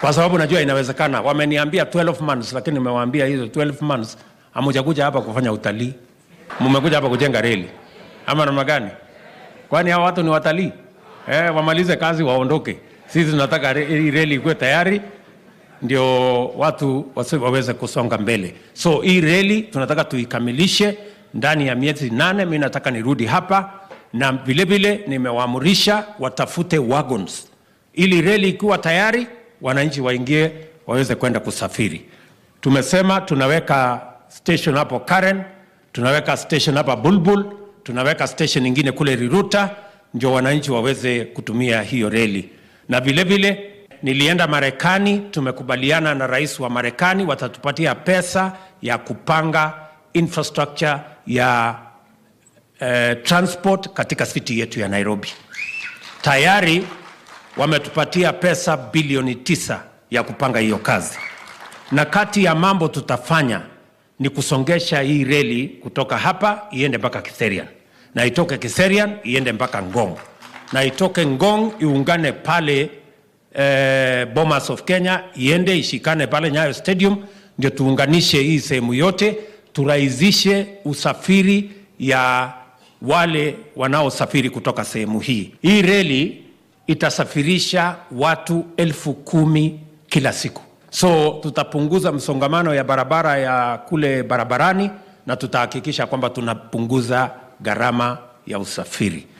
kwa sababu najua inawezekana. Wameniambia 12 months, lakini nimewaambia hizo 12 months hamujakuja hapa kufanya utalii, mmekuja hapa kujenga reli ama namna gani? Kwani hao watu ni watalii eh? Wamalize kazi waondoke. Sisi tunataka re- hii reli ikuwe tayari ndio watu wasi- waweze kusonga mbele. So hii reli tunataka tuikamilishe ndani ya miezi nane. Mi nataka nirudi hapa na vilevile nimewaamurisha watafute wagons ili reli ikiwa tayari wananchi waingie waweze kwenda kusafiri. Tumesema tunaweka station hapo Karen, tunaweka station hapa Bulbul, tunaweka station ingine kule Riruta, ndio wananchi waweze kutumia hiyo reli. Na vile vile nilienda Marekani, tumekubaliana na rais wa Marekani watatupatia pesa ya kupanga infrastructure ya eh, transport katika city yetu ya Nairobi. Tayari wametupatia pesa bilioni tisa ya kupanga hiyo kazi, na kati ya mambo tutafanya ni kusongesha hii reli kutoka hapa iende mpaka Kiserian na itoke Kiserian iende mpaka Ngong na itoke Ngong iungane pale eh, Bomas of Kenya iende ishikane pale Nyayo Stadium, ndio tuunganishe hii sehemu yote, turahisishe usafiri ya wale wanaosafiri kutoka sehemu hii. Hii reli itasafirisha watu elfu kumi kila siku, so tutapunguza msongamano ya barabara ya kule barabarani na tutahakikisha kwamba tunapunguza gharama ya usafiri.